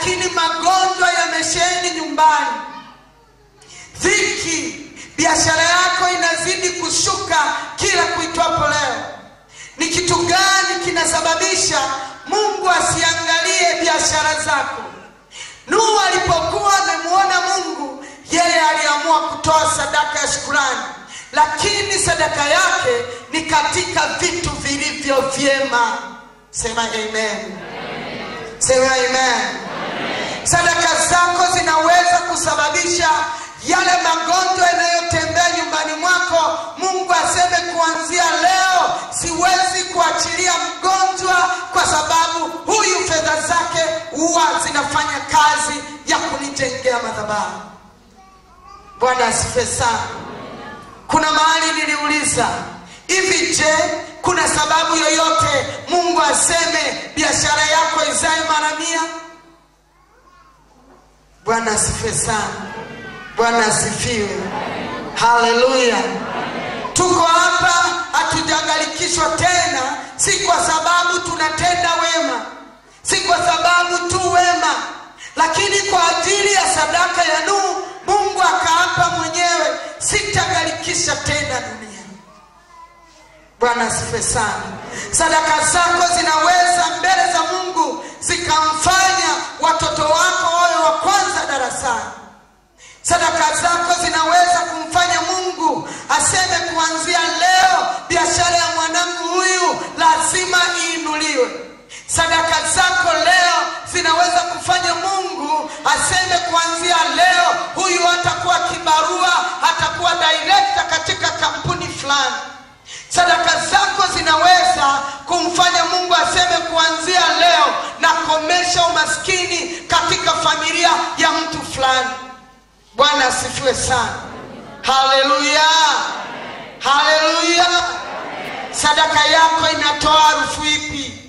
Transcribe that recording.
lakini magonjwa yamesheni nyumbani dhiki biashara yako inazidi kushuka kila kuitwapo leo ni kitu gani kinasababisha mungu asiangalie biashara zako nuhu alipokuwa amemuona mungu yeye aliamua kutoa sadaka ya shukurani lakini sadaka yake ni katika vitu vilivyo vyema sema amen sema amen sadaka zako zinaweza kusababisha yale magonjwa yanayotembea nyumbani mwako mungu aseme kuanzia leo siwezi kuachilia mgonjwa kwa sababu huyu fedha zake huwa zinafanya kazi ya kunijengea madhabahu bwana asife sana kuna mahali niliuliza hivi je kuna sababu yoyote mungu aseme biashara yako izae mara mia bwana asifiwe sana bwana asifiwe haleluya tuko hapa hatujagalikishwa tena si kwa sababu tunatenda wema si kwa sababu tu wema lakini kwa ajili ya sadaka ya nuhu mungu akaapa mwenyewe sitagalikisha tena dunia bwana asife sana sadaka zako zinaweza mbele za mungu zikamfanya watoto wako wawe wa kwanza darasani sadaka zako zinaweza kumfanya mungu aseme kuanzia leo biashara ya mwanangu huyu lazima iinuliwe sadaka zako leo zinaweza kufanya mungu aseme kuanzia leo huyu hatakuwa kibarua hatakuwa direkta katika kampuni fulani sadaka zako zinaweza kumfanya mungu aseme kuanzia leo nakomesha umaskini katika familia ya mtu fulani bwana asifiwe sana haleluya haleluya sadaka yako inatoa harufu ipi